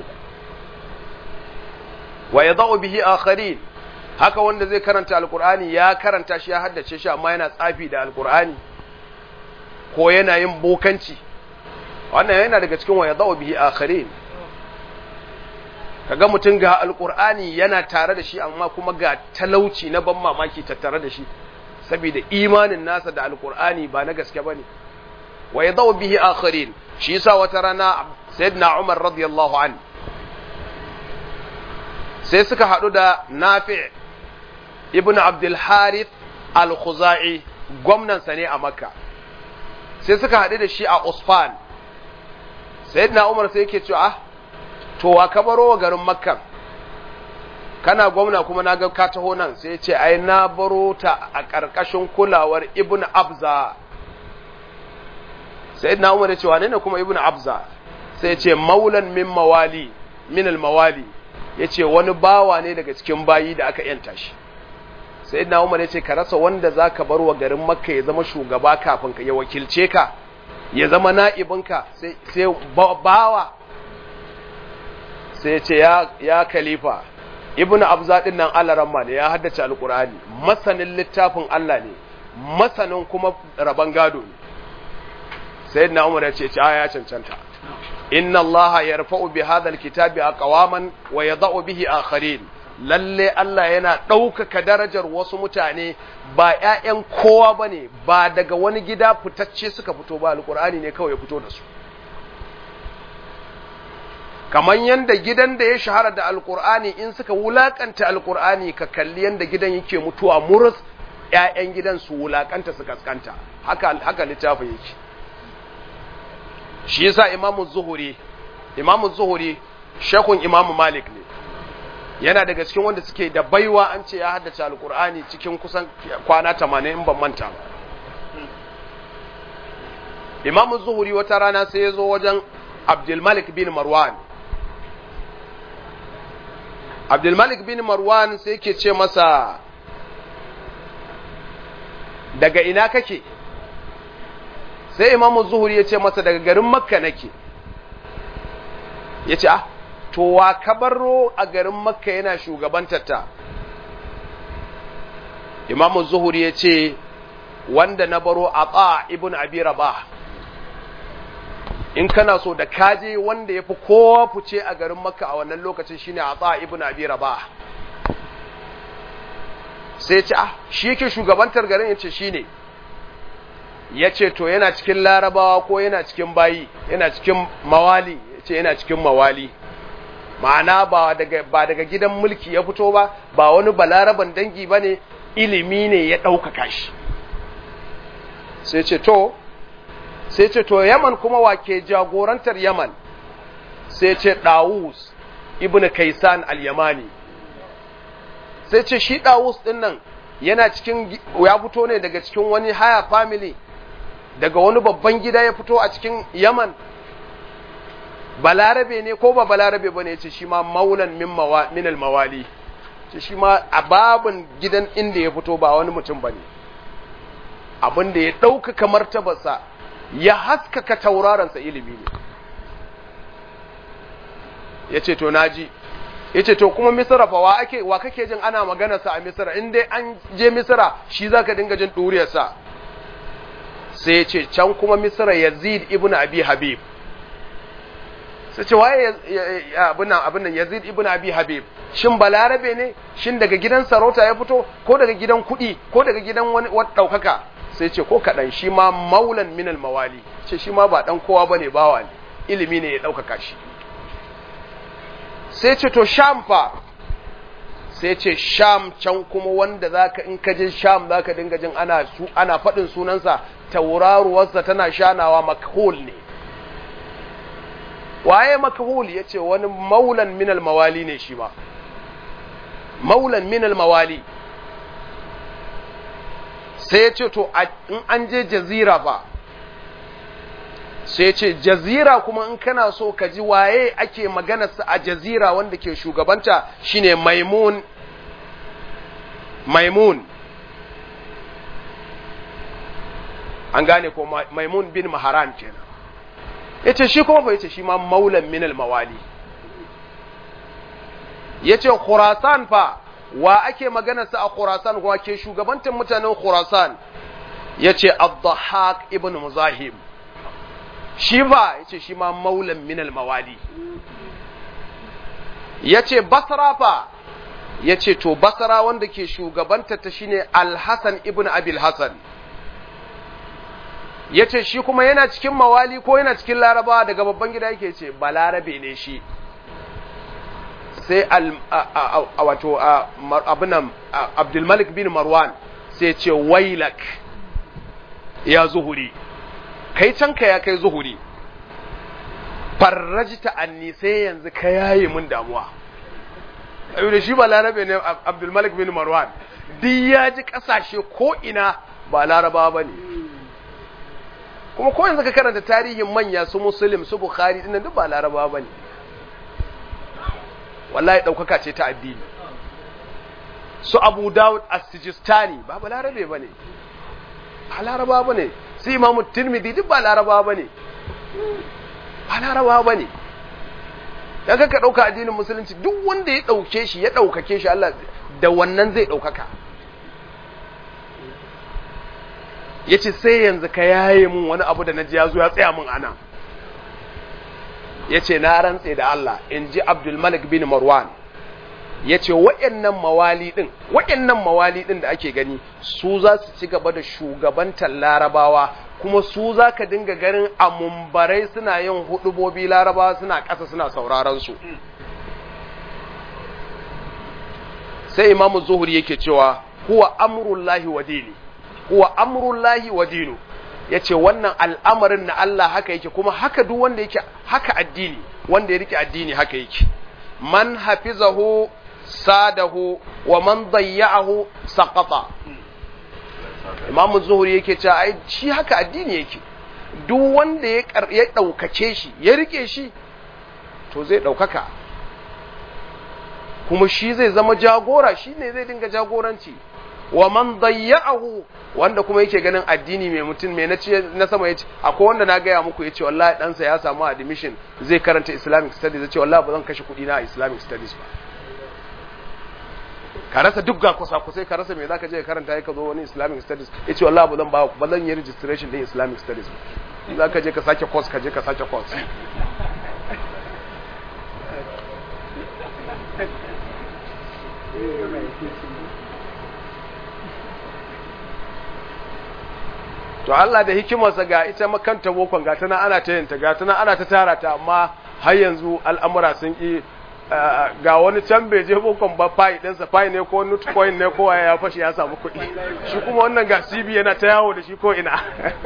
wa yadau bihi akharin haka wanda zai karanta alqur'ani ya karanta shi ya haddace shi amma yana tsafi da alqur'ani ko yana yin bokanci wannan yana daga cikin waya zawo bihi akharin kaga mutum ga alqur'ani yana tare da shi amma kuma ga talauci na ban mamaki tattare da shi saboda imanin nasa da alqur'ani ba na gaske bane waya zawo bihi akharin shi yasa wata rana sayyidina Umar radiyallahu an sai suka hadu da Nafi' ibn Abdul Harith al-Khuzai gwamnan sa ne a Makka sai suka hadu da shi a Usfan sayyidina umar sai yake cewa to wa ka baro wa garin makka kana gwamna kuma na ga ka taho nan sai ya ce ai na baro ta a ƙarƙashin kulawar ibn abza sayyidina umar ya ce wane ne kuma ibn abza sai ya ce maulan min mawali min al mawali ya ce wani bawa ne daga cikin bayi da aka yanta shi sayyidina umar ya ce ka rasa wanda za ka bar wa garin makka ya zama shugaba kafin ka ya wakilce ka ya zama na'ibinka sai bawa sai ya ce ya kalifa ibn abza din nan alaramma ne ya haddace alkur'ani masanin littafin Allah ne masanin kuma rabon gado ne sai na umar ya ce ci ya cancanta inna Allah yarfa'u bi hadha alkitabi aqwaman wa yadh'u bihi akharin lalle Allah yana ɗaukaka darajar wasu mutane ba ‘ya'yan kowa ba ne ba daga wani gida fitacce suka fito ba alƙur'ani ne kawai ya fito da su kamar yadda gidan da ya shahara da alƙur'ani in suka wulaƙanta alƙur'ani ka kalli yadda gidan yake mutuwa murus ‘ya'yan gidan su wulaƙanta su kaskanta haka, haka littafin yake shi yasa imamu zuhuri imamu zuhuri shakun imamu malik ne yana daga cikin wanda suke da baiwa an ce ya haddace alkur'ani cikin kusan kwana 80 in ban manta ba imam zuhuri wata rana sai ya zo wajen abdulmalik bin marwan abdulmalik bin marwan sai ke ce masa daga ina kake sai imam zuhuri ya ce masa daga garin makka nake ya ce ah to wa kabaro a garin makka yana shugabantarta imamu zuhuri ya ce wanda na baro a tsa ibn abi rabah in kana so da kaje wanda ya fi kowa fice a garin makka a wannan lokacin shine a tsa ibn abi rabah sai ce ah shi yake shugabantar garin yace shine ya ce to yana cikin larabawa ko yana cikin bayi yana cikin mawali yace yana cikin mawali ma'ana ba daga ba daga gidan mulki ya fito ba ba wani balaraban dangi bane ilimi ne ya ɗaukaka shi sai ce to sai ce to yaman kuma wake jagorantar yaman sai ce dawus ibn kaisan al-yamani sai ce shi dawus din nan yana cikin ya fito ne daga cikin wani haya family daga wani babban gida ya fito a cikin yaman balarabe ne ko ba balarabe ba ne ce shi ma maulan min al-mawali ce shi ma a babin gidan inda ya fito ba wani mutum ba ne abin da ya ɗaukaka martabarsa ya haskaka taurarensa ilimi ne ya ce to naji ya ce to kuma misira fa wa ake wa kake jin ana maganarsa a misira in dai an je misira shi za ka dinga jin ɗuriyarsa sai ya ce can kuma misira yazid ibn abi habib sai ce waye abin nan yazid ibn abi habib shin balarabe ne shin daga gidan sarauta ya fito ko daga gidan kuɗi ko daga gidan wani ɗaukaka sai ce ko kaɗan shi ma maulan minal mawali ce shi ma ba ɗan kowa ba ne bawa ne ilimi ne ya ɗaukaka shi sai ce to sham fa sai ce sham can kuma wanda zaka in ka je sham zaka dinga jin ana su ana faɗin sunansa tauraruwarsa tana shanawa makhul ne waye makhul yace wani maulan minal mawali ne shi ba maulan minal mawali sai ya ce to in an je jazira fa sai ce jazira kuma in kana so ka ji waye ake maganarsa a jazira wanda ke shugabanta shine maimun maimun an gane ko maimun bin maharan kenan yace shi kuma fa yace shi ma maulan minal mawali yace khurasan fa wa ake maganarsa a khurasan wa ke shugabantar mutanen khurasan yace ad-dhahhak ibn muzahim shi ba yace shi ma maulan minal mawali yace basra fa yace to basra wanda ke shugabanta ta shine al-hasan ibn abil hasan yace shi kuma yana cikin mawali ko yana cikin larabawa daga babban gida yake ce balarabe ne shi sai al wato abinan abdulmalik bin marwan sai ce wailak ya zuhuri kai canka ya kai zuhuri farrajita anni sai yanzu ka yaye mun damuwa ayu da shi ba larabe ne abdulmalik bin marwan duk ya ji kasashe ko ina ba laraba ba ne kuma ko yanzu ka karanta tarihin manya su muslim su bukhari dinnan duk ba laraba ba ne wallahi ɗaukaka ce ta addini su abu dawud as-sijistani ba ba larabe ba ne ba laraba ba ne su imamu tirmidhi duk ba laraba ba ne ba laraba ba ne ya ka ɗauka addinin musulunci duk wanda ya ɗauke shi ya ɗaukake shi Allah da wannan zai ɗaukaka ya ce sai yanzu ka yaye mun wani abu da na ji ya zo ya tsaya mun ana ya ce na rantse da Allah in ji Abdulmalik bin Marwan ya ce waɗannan mawali ɗin waɗannan mawali ɗin da ake gani su za su ci gaba da shugabantar larabawa kuma su za ka dinga ganin a mumbarai suna yin hudubobi larabawa suna ƙasa suna sauraron su sai imamu zuhuri yake cewa huwa amrullahi wa dini huwa amrullahi wa dinu ya ce wannan al'amarin na Allah haka yake kuma haka duk wanda yake haka addini wanda ya rike addini haka yake man hafizahu sadahu wa man dayya'ahu saqata Imam Zuhri yake cewa ai shi haka addini yake duk wanda ya ya daukace shi ya rike shi to zai daukaka kuma shi zai zama jagora shi ne zai dinga jagoranci wa man dayya'ahu wanda kuma yake ganin addini mai mutum mai na na sama yace akwai wanda na gaya muku yace wallahi ɗansa ya samu admission zai karanta Islamic studies yace wallahi ba zan kashe kuɗi na Islamic studies ba ka rasa duk ga kusa kusai ka rasa me zaka je ka karanta ka zo wani Islamic studies yace wallahi ba zan ba ba zan yi registration din Islamic studies ba zaka je ka sake course ka je ka sake course to Allah da hikimarsa ga ita makanta bokon ga tana ana ta yinta ga tana ana ta tara ta amma har yanzu al'amura sun ki ga wani can bai je bokon ba fayi ɗinsa fayi ne ko nutcoin ne ko ya fashi ya samu kuɗi shi kuma wannan ga CB yana ta yawo da shi ko ina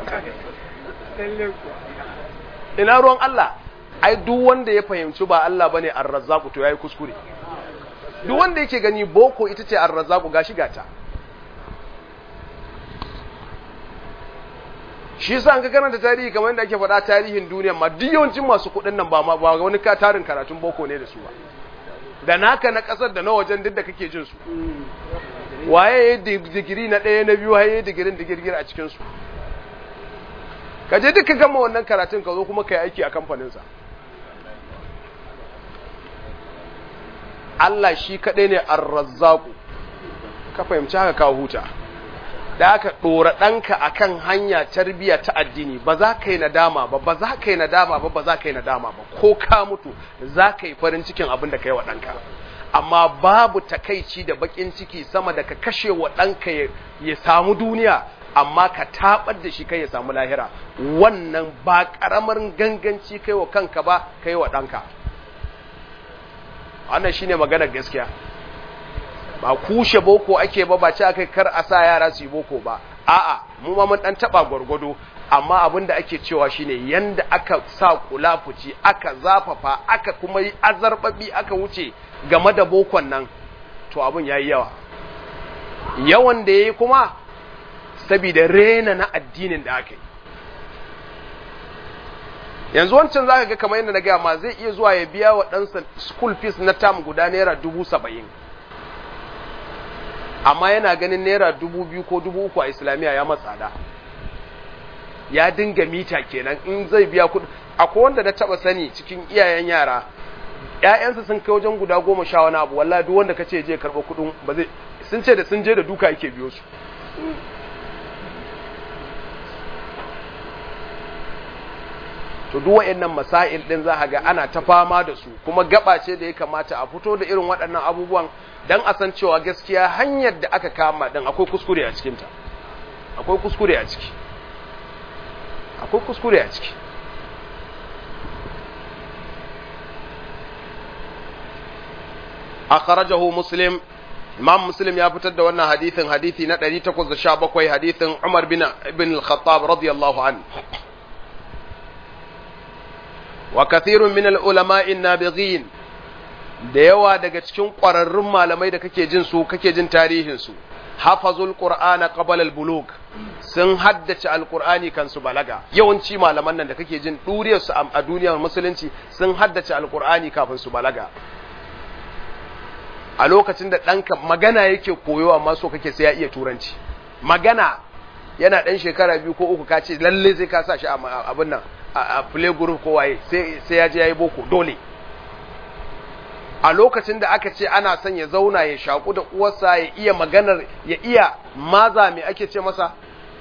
ina ruwan Allah ai duk wanda ya fahimci ba Allah bane ar-razzaq to yayi kuskure duk wanda yake gani boko ita ce ar-razzaq gashi gata shi yasa an ka karanta tarihi kamar yadda ake faɗa tarihin duniya ma duk yawancin masu kuɗin nan ba ma ba wani ka tarin karatun boko ne da su ba da naka na ƙasar da na wajen duk da kake jin su waye ya digiri na ɗaya na biyu haye digirin digirgir a cikin su ka je duka gama wannan karatun ka zo kuma ka yi aiki a kamfaninsa Allah shi kaɗai ne ar-razzaqu ka fahimci haka ka huta da aka ɗora ɗanka a kan hanya tarbiyya ta addini ba za ka yi nadama ba ba za ka yi nadama ba ba za ka yi nadama ba ko ka mutu za ka yi farin cikin abin da ka yi wa ɗanka amma babu takaici da baƙin ciki sama da ka kashe wa ɗanka ya samu duniya amma ka taɓar da shi kai ya samu lahira wannan ba ƙaramar ganganci kai wa kanka ba kai wa ɗanka wannan shine maganar gaskiya ba kushe boko ake ba ba ce aka kar a sa yara su yi boko ba a'a mu ma mun dan taba gwargwado amma abin da ake cewa shine yanda aka sa kulafuci aka zafafa aka kuma yi azarbabi aka wuce game da bokon nan to abin yayi yawa yawan da yayi kuma saboda rena na addinin da aka yi yanzu wancan zaka ga kamar yadda na gaya ma zai iya zuwa ya biya wa ɗansa school fees na tam guda naira dubu saba'in amma yana ganin naira dubu biyu ko dubu uku a islamiyya ya matsada ya dinga mita kenan in zai biya kuɗi akwai wanda na taɓa sani cikin iyayen yara ‘ya'yansa sun kai wajen guda goma sha wani abu wallahi duk wanda ka ce je karɓa kuɗin ba zai sun ce da sun je da duka yake biyo su to duk wayannan masail din za ga ana ta fama da su kuma gaba ce da ya kamata a fito da irin waɗannan abubuwan dan a san cewa gaskiya hanyar da aka kama din akwai kuskure a cikinta akwai kuskure a ciki akwai kuskure a ciki akhrajahu muslim imam muslim ya fitar da wannan hadithin hadithi na 817 hadithin umar bin ibn al-khattab radiyallahu anhu wa kathirun min al-ulama'i nabighin da yawa daga cikin ƙwararrun malamai da kake jin su kake jin tarihin su hafazul qur'ana qabla al-bulug sun haddace alqur'ani kan su balaga yawanci malaman nan da kake jin duriyar su a duniyar musulunci sun haddace alqur'ani kafin su balaga a lokacin da ɗanka magana yake koyo amma so kake sai ya iya turanci magana yana ɗan shekara biyu ko uku ka ce lalle sai ka sa shi a abin nan a play group ko waye sai ya je ya yi boko dole a lokacin da aka ce ana son ya zauna ya shaku da uwarsa ya iya maganar ya iya maza mai ake ce masa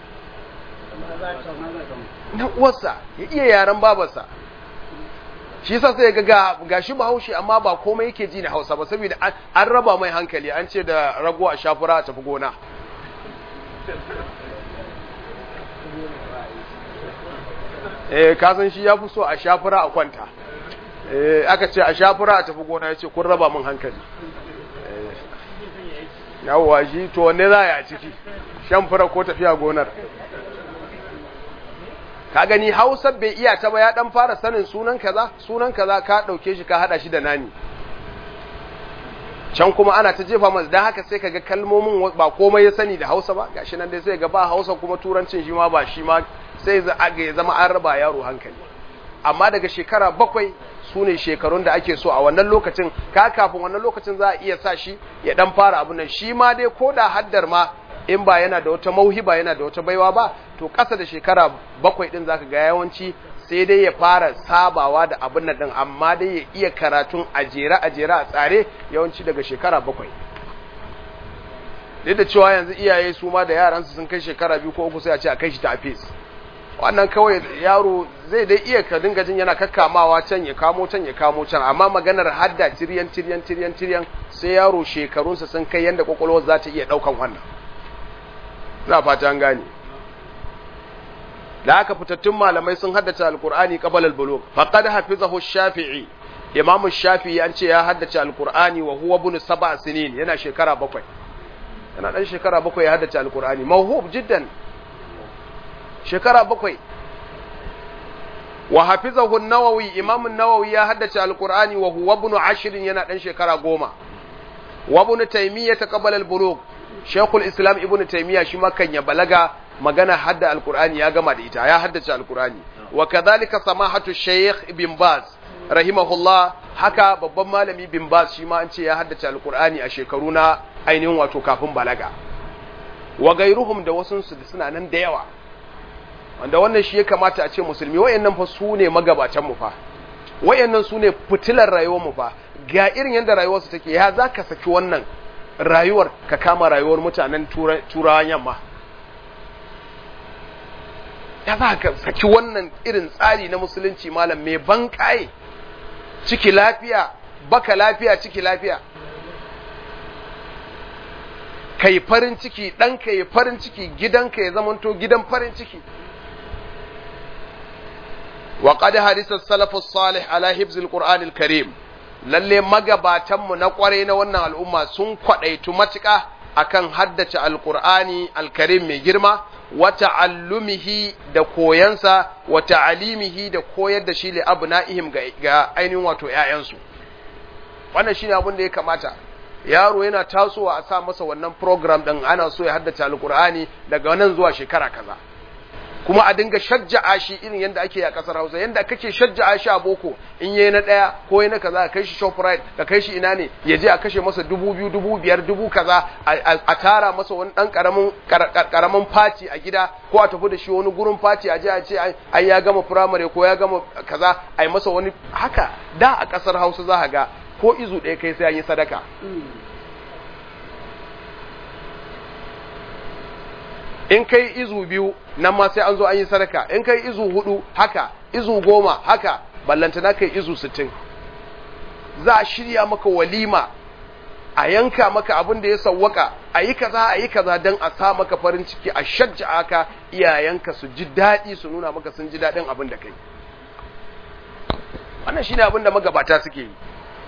na uwarsa ya iya yaren babarsa shi yasa sai ga gashi bahaushe amma ba komai yake ji na Hausa ba saboda an raba mai hankali an ce da rago a shafura a tafi gona eh ka san shi yafi so a shafura a kwanta eh aka ce a shafura a tafi gona yace kun raba min hankali eh yawwa shi to wanne za a ciki shan fura ko tafiya gonar ka gani Hausa bai iya ta ba ya dan fara sanin sunan kaza sunan kaza ka dauke shi ka hada shi da nani can kuma ana ta jefa masa dan haka sai kaga kalmomin ba komai ya sani da Hausa ba gashi nan dai sai ga ba Hausa kuma turancin shi ma ba shi ma sai za ga ya zama an raba yaro hankali amma daga shekara bakwai su ne shekarun da ake so a wannan lokacin ka kafin wannan lokacin za a iya sa shi ya dan fara abun nan shi ma dai ko da haddar ma in ba yana da wata mauhiba yana da wata baiwa ba to ƙasa da shekara bakwai ɗin zaka ga yawanci sai dai ya fara sabawa da abin nan ɗin amma dai ya iya karatun a jere a jere a tsare yawanci daga shekara bakwai duk da cewa yanzu iyaye su ma da yaransu sun kai shekara biyu ko uku sai a ce a kai shi ta afis wannan kawai yaro zai dai iya ka dinga jin yana kakkamawa can ya kamo can ya kamo can amma maganar hadda tiryan tiryan tiryan tiryan sai yaro shekarunsa sun kai yanda kwakwalwar za ta iya ɗaukan wannan ina fata an gane da aka fitattun malamai sun haddace alkur'ani qabala al-bulugh faqad hafizahu shafi'i imamu shafi'i an ce ya haddace alkur'ani wa huwa ibn sab'a sinin yana shekara bakwai yana dan shekara bakwai ya haddace alkur'ani mawhub jiddan shekara bakwai wa hafizahu an-nawawi imamu an-nawawi ya haddace alkur'ani wa huwa ibn ashrin yana dan shekara goma wa ibn taymiyyah qabala al-bulugh Sheikhul Islam Ibn Taymiyyah shi makan ya balaga magana hadda Alkur'ani ya gama da ita ya haddace Alkur'ani wa kadhalika samahatu Sheikh Ibn Baz rahimahullah haka babban malami Ibn Baz shi ma an ce ya haddace Alkur'ani a shekaru na ainihin wato kafin balaga wa gairuhum da wasu su suna nan da yawa wanda wannan shi ya kamata a ce musulmi wayannan fa su ne magabatan mu fa wayannan su ne fitilar rayuwar mu fa ga irin yadda rayuwar su take ya zaka saki wannan rayuwar ka kama rayuwar mutanen turawan yamma ya za ka saki wannan irin tsari na musulunci malam mai ban ƙaye ciki lafiya baka lafiya ciki lafiya kai farin ciki ɗanka ya farin ciki gidanka ya zamanto gidan farin ciki وقد حدث السلف الصالح على حفظ القرآن الكريم lalle magabatanmu na kwarai na wannan al'umma sun kwadaitu matuƙa akan haddace alqur'ani alkarim mai girma wa ta'allumihi da koyansa wa ta'alimihi da koyar da shi li abna'ihim ga, ga ainihin wato ƴaƴansu wannan shine abin da ya kamata yaro yana tasowa a sa masa wannan program din ana so ya haddace alqur'ani daga nan zuwa shekara kaza kuma a dinga shajja'a shi irin yadda ake a kasar Hausa yadda kake shajja'a shi a boko in yayi na daya ko yayi na kaza ka kai shi shoprite ka kai shi ina ne ya je a kashe masa dubu biyu dubu biyar dubu kaza a tara masa wani dan karamin karamin fati a gida ko a tafi da shi wani gurin fati a je a ce ai ya gama primary ko ya gama kaza ai masa wani haka da a kasar Hausa za ga ko izu ɗaya kai sai an yi sadaka in kai izu biyu nan ma sai an zo an yi sadaka in kai izu hudu haka izu goma haka ballanta na kai izu sittin za a shirya maka walima a yanka maka abin da ya sawwaka a yi kaza a yi kaza don a sa maka farin ciki a shajja aka iyayenka su ji daɗi su nuna maka sun ji daɗin abin da kai wannan shine abin da magabata suke yi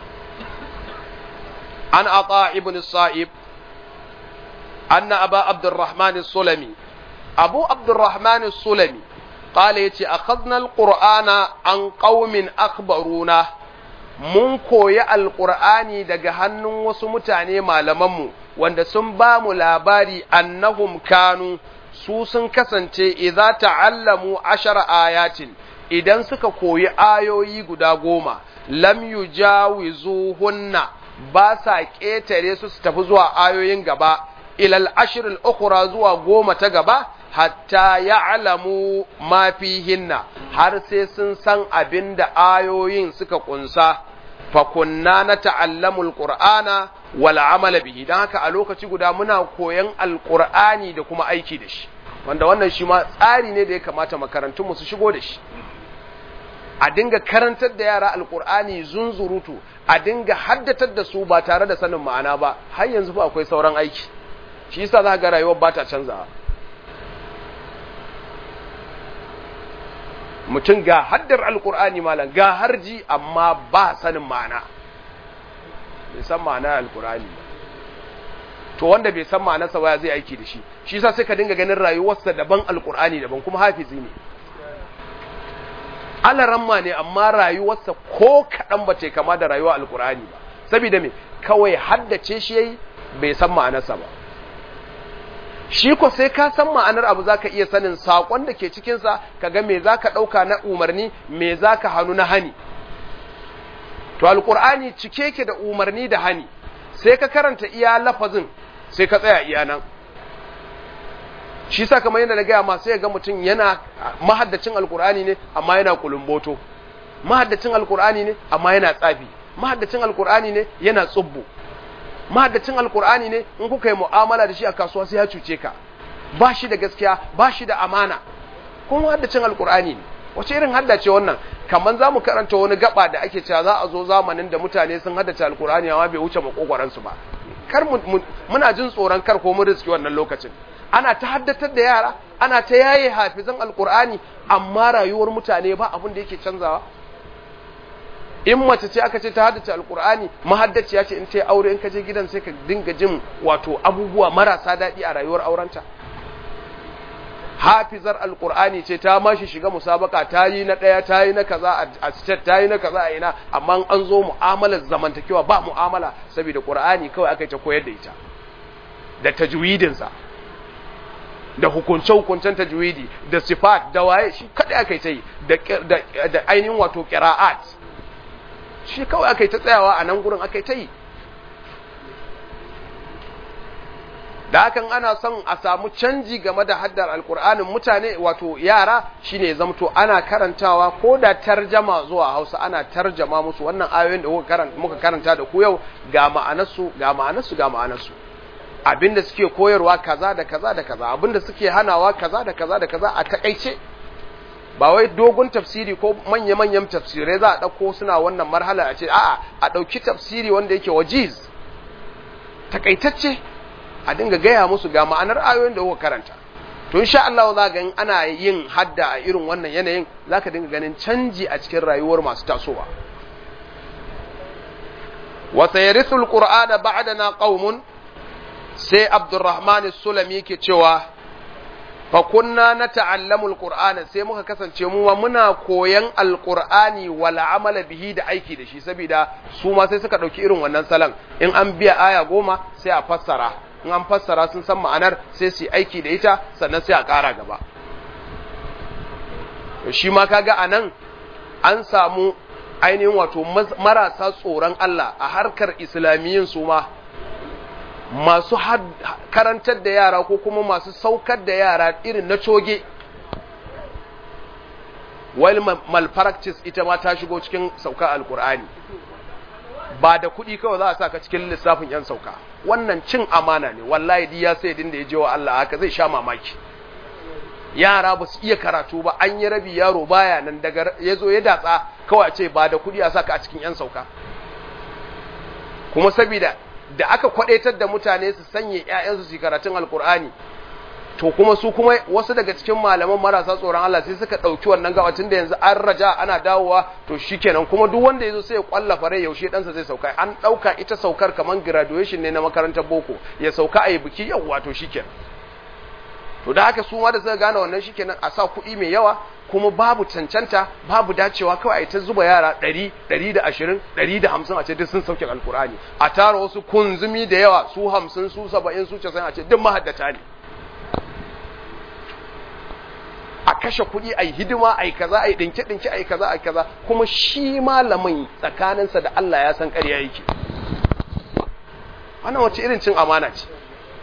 an ata ibn sa'ib أن أبا عبد الرحمن السلمي أبو عبد الرحمن السلمي قال يتي أخذنا القرآن عن قوم أخبرونا mun koyi alƙur'ani daga hannun wasu mutane malamanmu wanda sun ba mu labari annahum kanu su sun kasance idza ta'allamu ashara ayatin idan suka koyi ayoyi guda goma lam yujawizuhunna ba sa ƙetare su su tafi zuwa ayoyin gaba ilal ashirin ukura zuwa goma ta gaba hatta ya'lamu ma fihinna har sai sun san abin da ayoyin suka kunsa fa kunna na ta'allamul qur'ana wal amala bihi dan haka a lokaci guda muna koyan alqur'ani da kuma aiki da shi wanda wannan shi ma tsari ne da ya kamata makarantun mu su shigo da shi a dinga karantar da yara alqur'ani zunzurutu a dinga haddatar da su ba tare da sanin ma'ana ba har yanzu fa akwai sauran aiki shi yasa za ga rayuwar ba ta canzawa mutum ga haddar alkur'ani malam ga harji amma ba sanin ma'ana bai san ma'ana alkur'ani ba to wanda bai san ma'anarsa ba zai aiki da shi shi yasa sai ka dinga ganin rayuwarsa daban alkur'ani daban kuma hafizi ne alaramma ne amma rayuwarsa ko kaɗan ba ce kama da rayuwar alkur'ani ba saboda me kawai haddace shi yayi bai san ma'anarsa ba shi ko sai ka san ma'anar abu zaka iya sanin sakon da ke cikin sa kaga me zaka dauka na umarni me zaka hanu na hani to alqur'ani cike yake da umarni da hani sai ka karanta iya lafazin sai ka tsaya iya nan shi sa kamar yadda na gaya ma sai ga mutum yana mahaddacin alqur'ani ne amma yana kulumboto mahaddacin alqur'ani ne amma yana tsafi mahaddacin alqur'ani ne yana tsubbu mahaddacin alkur'ani ne in kuka yi mu'amala da shi a kasuwa sai ya cuce ka ba shi da gaskiya ba shi da amana kuma mahaddacin alkur'ani ne wace irin haddace wannan kamar za mu karanta wani gaba da ake cewa za a zo zamanin da mutane sun haddace alkur'ani amma bai wuce makogwaransu ba kar muna jin tsoron kar ko mun riski wannan lokacin ana ta haddatar da yara ana ta yaye hafizan alkur'ani amma rayuwar mutane ba abin da yake canzawa in mace ce aka ce ta haddace alkur'ani mahaddaciya ce in ta aure in ka je gidan sai ka dinga jin wato abubuwa marasa daɗi a rayuwar aurenta hafizar alkur'ani ce ta mashi shiga musabaka ta yi na ɗaya ta yi na kaza a state ta yi na kaza a ina amma an zo mu'amalar zamantakewa ba mu'amala saboda qur'ani kawai aka yi ta koyar da ita da tajwidinsa da hukunce-hukuncen tajwidi da sifat da waye shi kadai aka yi ta yi da ainihin wato qira'at shi kawai aka yi ta tsayawa a nan gurin aka yi ta yi da hakan ana son a samu canji game da haddar alkur'anin mutane wato yara shine zamto ana karantawa ko da tarjama zuwa hausa ana tarjama musu wannan ayoyin da muka karanta da ku yau ga ma'anarsu ga ma'anarsu ga ma'anarsu abinda suke koyarwa kaza da kaza da kaza abinda suke hanawa kaza da kaza da kaza a takaice ba wai dogon tafsiri ko manya-manyan tafsirai za a ɗauko suna wannan marhala a ce a'a a ɗauki tafsiri wanda yake wajiz takaitacce a dinga gaya musu ga ma'anar ayoyin da kuka karanta to insha Allah za ga ana yin hadda a irin wannan yanayin zaka dinga ganin canji a cikin rayuwar masu tasowa wa sayarithul qur'ana ba'dana qaumun sai abdurrahman sulami ke cewa fa kunna nata'allamu alqur'ana sai muka kasance mu ma muna koyan alqur'ani wal amala bihi da aiki da shi saboda su ma sai suka dauki irin wannan salan in an biya aya goma sai a fassara in an fassara sun san ma'anar sai su aiki da ita sannan sai a ƙara gaba shi ma kaga anan an samu ainihin wato marasa tsoron Allah a harkar islamiyyin su ma masu karantar da yara ko kuma masu saukar da yara irin na coge while malpractice ita ma ta shigo cikin saukar alkur'ani ba da kuɗi kawai za a sa ka cikin lissafin 'yan sauka wannan cin amana ne wallahi diya sai din da ya je wa Allah haka zai sha mamaki yara ba su iya karatu ba an yi rabi yaro baya nan daga ya zo ya datsa kawai a ce ba da kuɗi a sa ka a cikin 'yan sauka kuma saboda da aka kwadaitar da mutane su sanye ƴaƴansu su karatun alkur'ani to kuma su kuma wasu daga cikin malaman marasa tsoron Allah sai suka ɗauki wannan gabatin da yanzu an raja ana dawowa to shikenan kuma duk wanda yazo sai ya kwallafa rai yaushe ɗansa zai sauka an ɗauka ita saukar kaman graduation ne na makarantar boko ya sauka a yi biki yawwa to shikenan to da haka su ma da suka gane wannan shikenan a sa kuɗi mai yawa kuma babu cancanta babu dacewa kawai a ta zuba yara ɗari ɗari da ashirin ɗari da hamsin a ce duk sun sauke alkur'ani a tara wasu kunzumi da yawa su hamsin su saba'in su casa'in a ce duk mahaddata ne a kashe kuɗi a yi hidima a yi kaza a yi ɗinke-ɗinke a yi kaza a yi kaza kuma shi malamin tsakaninsa da Allah ya san ƙarya yake wannan wace irin cin amana ce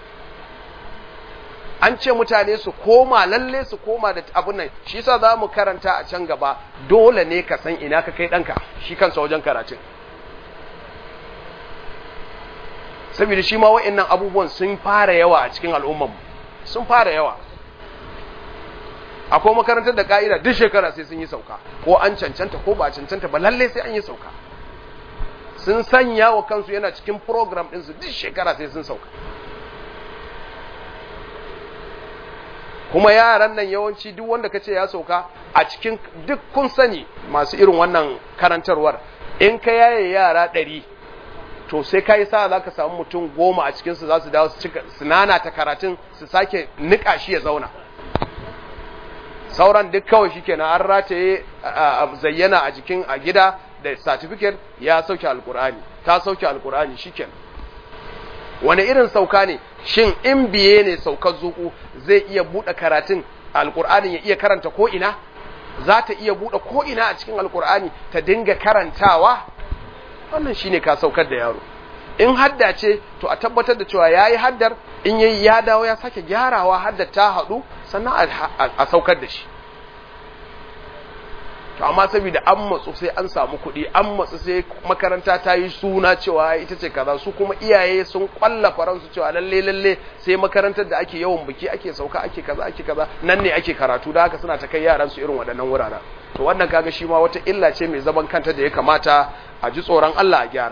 an ce mutane su koma lalle su koma da abun nan shi yasa za mu karanta a can gaba dole ne ka san ina ka kai ɗanka shi kansa wajen karatun saboda shi ma wa'annan abubuwan sun fara yawa a cikin al'umman sun fara yawa akwai makarantar da ka'ida duk shekara sai sun yi sauka ko an cancanta ko ba a cancanta ba lalle sai an yi sauka sun sanya wa kansu yana cikin program ɗinsu duk shekara sai sun sauka kuma yaran nan yawanci duk wanda kace ya sauka a cikin duk kun sani masu irin wannan karantarwar in ka yaye yara ɗari to sai ka yi sa za ka samu mutum goma a cikinsu za su dawo su nana ta karatun su sake niƙa shi ya zauna sauran duk kawai shi kenan an rataye zayyana a jikin a gida da certificate ya sauke alkur'ani ta sauke alkur'ani shi kenan wani irin sauka ne shin in biye ne saukar zuku zai iya buɗe karatun alkur'anin ya iya karanta ko ina za ta iya buɗe ko ina a cikin alkur'ani ta dinga karantawa wannan shine ka saukar da yaro in hadda ce to a tabbatar da cewa yayi haddar in yayi ya dawo ya sake gyarawa haddar ta haɗu sannan a saukar da shi to amma saboda an matsu sai an samu kuɗi an matsu sai makaranta ta yi suna cewa ita ce kaza su kuma iyaye sun kwalla faransu cewa lalle lalle sai makarantar da ake yawan biki ake sauka ake kaza ake kaza nan ne ake karatu da haka suna ta kai yaran su irin waɗannan wuraren to wannan kaga shi ma wata illa ce mai zaman kanta da ya kamata a ji tsoron Allah a gyara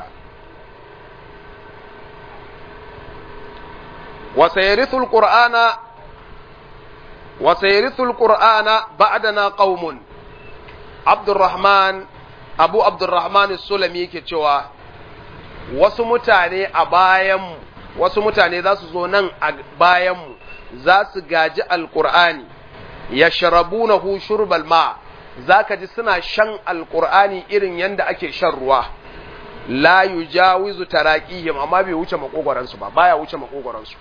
wa sayarithul qur'ana wa sayarithul qur'ana ba'dana qaumun Abdurrahman Abu Abdurrahman Sulami yake cewa wasu mutane a bayanmu wasu mutane za su zo nan a bayanmu za su gaji alkur'ani ya sharabunahu shurbal ma za ka ji suna shan alkur'ani irin yadda ake shan ruwa la yujawizu taraqihim amma bai wuce makogoransu ba baya wuce makogoransu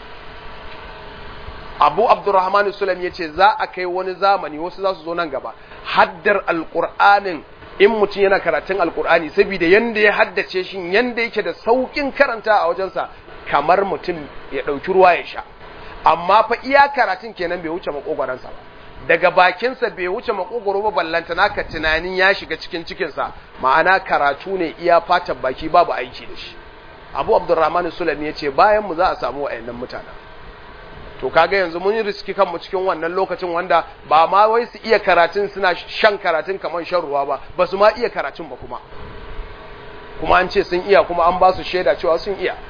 Abu Abdurrahman Sulami yace za a kai wani zamani wasu za su zo nan gaba haddar alkur'anin in mutum yana karatun alkur'ani saboda yanda ya haddace shi yanda yake da saukin karanta a wajensa kamar mutum ya ɗauki ruwa ya sha amma fa iya karatun kenan bai wuce makogoransa ba daga bakinsa bai wuce makogoro ba ballanta naka tunanin ya shiga cikin cikinsa ma'ana karatu ne iya fatan baki babu aiki da shi abu abdurrahman sulami ya ce bayan mu za a samu wa'annan mutanen to kaga yanzu mun yi riski kanmu cikin wannan lokacin wanda ba ma wai su iya karatun suna shan karatun kamar shan ruwa ba ba su ma iya karatun ba kuma kuma an ce sun iya kuma an ba su shaida cewa sun iya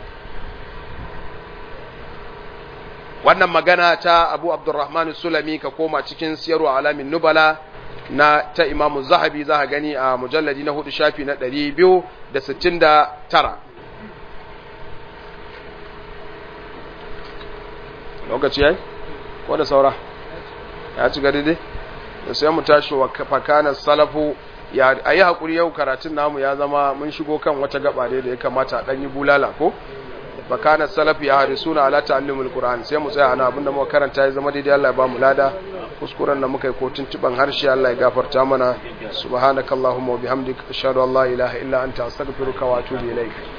wannan magana ta abu abdurrahman sulami ka koma cikin siyarwa alamin nubala na ta imamu zahabi za gani a mujalladi na hudu shafi na 269 lokaci yayi ko da saura ya ci gadi dai da sai mu tashi wa fakanar salafu ya ayi hakuri yau karatun namu ya zama mun shigo kan wata gaba dai da ya kamata a dan yi bulala ko fakanar salafu ya harisuna ala ta'allumul qur'an sai mu tsaya ana abinda muka karanta ya zama daidai Allah ya ba mu lada kuskuren da muka yi ko tuntuban harshe Allah ya gafarta mana subhanakallahumma wa bihamdika ashhadu an la ilaha illa anta astaghfiruka wa atubu ilaik